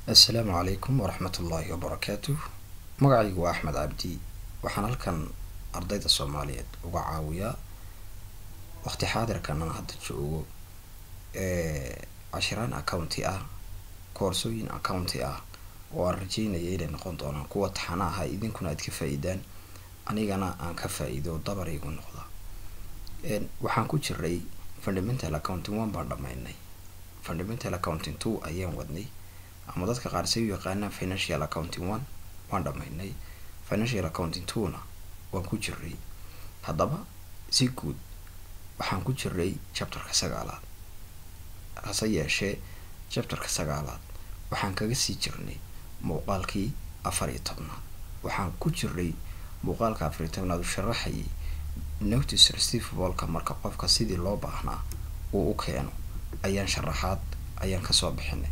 assalaamu calaykum waraxmat ullaahi wabarakaatuh magacaygu waa axmed cabdi waxaan halkan ardayda soomaaliyeed uga caawiyaa waqti xaadirkan aan hadda joogo cashiraan accounti ah koorsooyin accounti ah oo aan rajeynaya inay noqon doonaan kuwa taxana aha idinkuna aad ka faa-iidaan anigana aan ka faa-iido dabar igu noqda waxaan ku jiray fundamental accounting one baan dhamaynay fundamental accounting two ayaan wadnay ama dadka qaar say u yaqaanaan financial accounting one waan dhamaynay financial accounting two-na waan ku jiray haddaba si guud waxaan ku jiray chapterka sagaalaad hase yeeshee chapterka sagaalaad waxaan kaga sii jirnay muuqaalkii afar iyo tobnaad waxaan ku jiray muuqaalka afar iyo tobnaad u sharaxayay notice receivableka marka qofka sidii loo baahnaa uu u keeno ayaan sharaxaad ayaan kasoo bixinay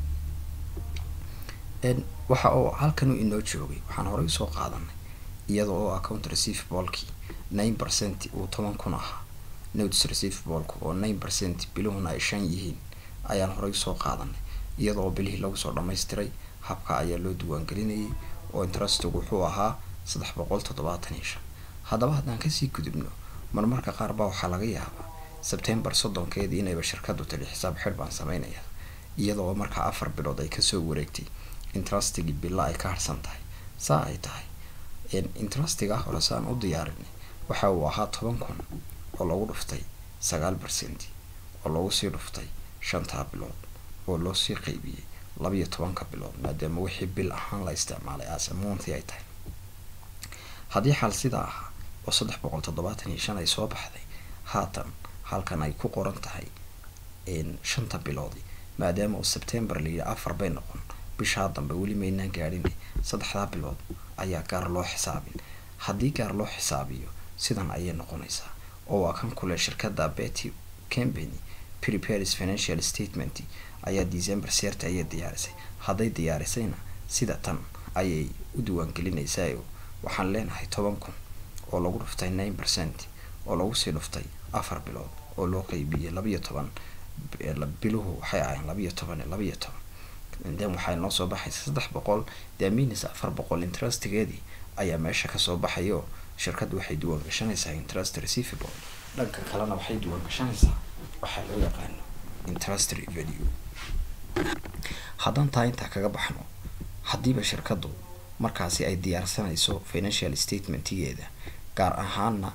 waxa oo halkan u inoo joogay waxaan horey usoo qaadanay iyada oo account receivablekii nine percent uu toban kun ahaa notice receivableka oo nine percent biluhuna ay shan yihiin ayaan horey usoo qaadanay iyada oo bilihii lagu soo dhamaystiray habka ayaa loo diiwaangelinayay oo interestigu wuxuu ahaa saddex boqol toddobaatan iyo shan haddaba haddaan kasii gudubno marmarka qaar baa waxaa laga yaabaa sebtembar soddonkeedii inayba shirkadu tali xisaab xidh baan sameynaya iyada oo markaa afar bilood ay kasoo wareegtay interastigii bila ay ka harsan tahay saa ay tahay interastiga hore saan u diyaarinay waxa uu ahaa toban kun oo lagu dhuftay sagaal percent oo lagu sii dhuftay shantaa bilood oo loo sii qeybiyey labiyo tobanka bilood maadaama wixii bil ahaan la isticmaalay asamonti ay tahay haddii xal sidaa ahaa oo saddex boqol toddobaatan iyo shan ay soo baxday haatan halkan ay ku qoran tahay shanta biloodi maadaama uu sebtembar layidhi afar bay noqon bishaa dambe weli maynaan gaadhin saddexdaa bilood ayaa gaar loo xisaabin haddii gaar loo xisaabiyo sidan ayay noqonaysaa oo waa kan kule shirkada betty company prepares financial statement ayaa december seerta ayay diyaarisay hadday diyaarisayna sida tan ayay u diiwaangelinaysaa waxaan leenahay toban kun oo lagu dhuftay nine percent oo lagu sii dhuftay afar bilood oo loo qeybiyey labiyo toban biluhu waxay ahayn labiyo toban iyo labiyo toban then waxay noo soo baxaysa saddex boqol daminis afar boqol interestigeedii ayaa meesha kasoo baxayo shirkaddu waxay diiwaan gashanaysaa interest receivable dhanka kalena waxay diiwaan gashanaysaa waxaa loo yaqaano interest revenue haddaan taa intaa kaga baxno haddiiba shirkaddu markaasi ay diyaarsanayso financial statementigeeda gaar ahaana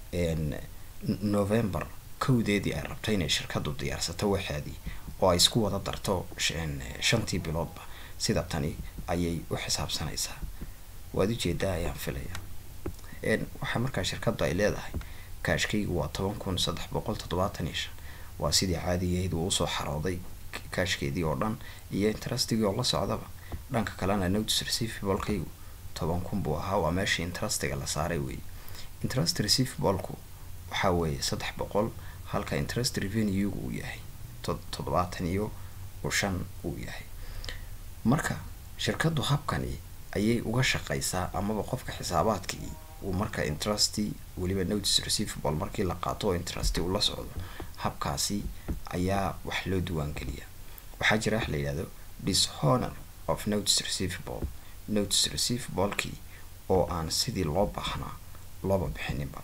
november kowdeedii ay rabto inay shirkaddu diyaarsato waxaadii oo ay isku wada darto shantii biloodba sida tani ayay u xisaabsanaysaa waad ujeedaa ayaan filaya waxaa markaa shirkaddu ay leedahay kaashkaygu waa toban kun saddex boqol toddobaatan iyo shan waa sidii caadigeed uu usoo xarooday kaashkeedii oo dhan iyo interastigii oo la socdaba dhanka kalena notice receivablekaygu toban kun buu ahaa waa meeshii interastiga la saaray weeye interest receivablku waxaa weeye saddex boqol halka interest revenuegu uu yahay toddobaatan iyo shan uu yahay marka shirkaddu habkani ayay uga shaqaysaa amaba qofka xisaabaadkii uu marka interesti weliba notice receivable markii la qaato oo interesti uu la socdo habkaasi ayaa wax loo diiwaangeliya waxaa jira wax la yidhahdo dishonor of notice receivable notice receivablekii oo aan sidii loo baahnaa looba bixininba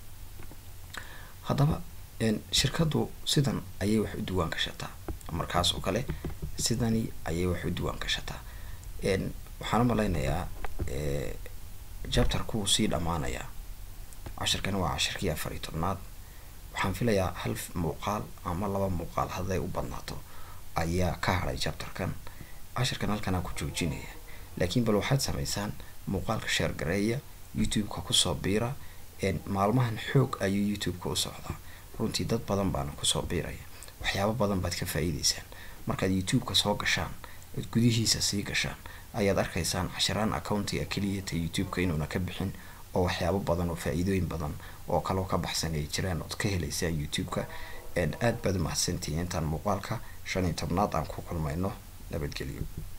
haddaba shirkaddu sidan ayay wax u diiwaan gashataa markaas oo kale sidani ayay wax u diiwaan gashataa waxaan u malaynayaa jabtarku wuu sii dhammaanayaa cashirkani waa cashirkii afar iyo tobnaad waxaan filayaa hal muuqaal ama laba muuqaal hadday u badnaato ayaa ka hadhay jabtarkan cashirkan halkanaa ku joojinaya laakiin bal waxaad samaysaan muuqaalka sheer gareeya youtube-ka kusoo biira maalmahan xoog ayuu youtube-ka u socdaa runtii dad badan baana kusoo biiraya waxyaabo badan baad ka faa-iideysaan markaad youtube-ka soo gashaan ood gudihiisa sii gashaan ayaad arkaysaan cashiraan accountiga keliyata youtube-ka inuuna ka bixin oo waxyaabo badan oo faa-iidooyin badan oo kaloo ka baxsan ay jiraan ood ka helaysaan youtube-ka aad baad umahadsantihiin intaan muuqaalka shan iyo tobnaad aan ku kulmayno nabadgelyo